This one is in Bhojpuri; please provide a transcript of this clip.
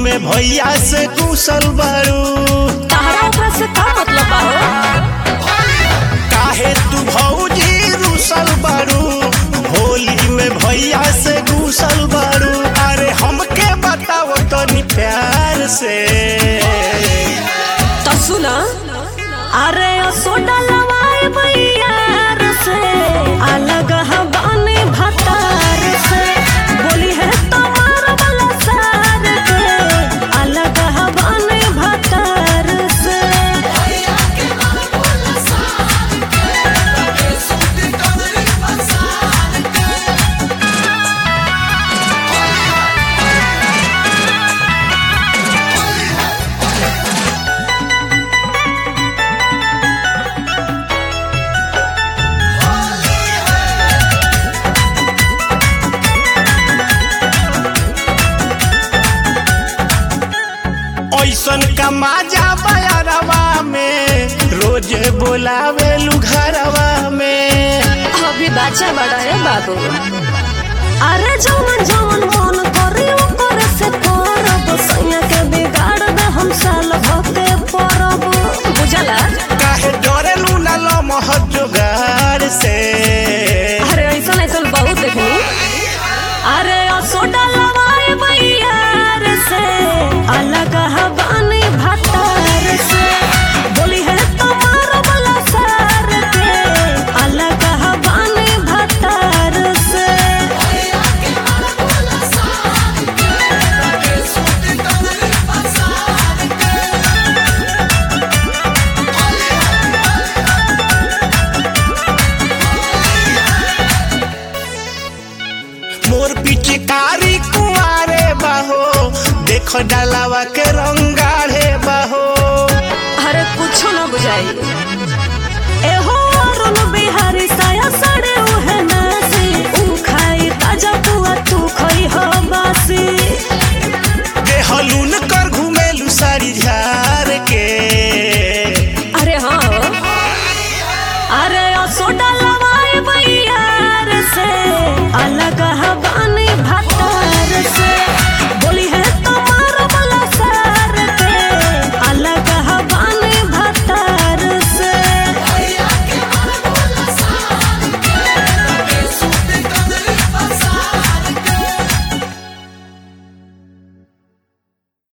में भैया से कुशल बारू तहरा ओकरा से का मतलब बा हो काहे तू भौजी रुसल बारू होली में भैया से घुसल बारू अरे हमके बताओ तनी प्यार से तो सुना अरे ओ सोडा लवाए भैयार से अलग हवाने भतार से बोली है तुम्हार वाला सार के अलग हवाने भतार से ऐसन कमाजा बयारवा में रोज बोलावे घरवा में अभी बच्चा बड़ा है बाबू अरे जवन जवन मन करे ओकर से करब सैया के बिगाड़ दे हम साल भके परब बुझला काहे डरेलू ना लमह जोगार से अरे ऐसा ऐसा बहुत देखनी अरे ओ सोडा लवाए भैयार से अलग हवानी भतार से बोली है तुम्हार वाला सार के अलग हवानी भतार से मोर पिचकारी कुआरे बाहो देख डालावा के रंगाढ़े बाहो अरे कुछो ना बुझाई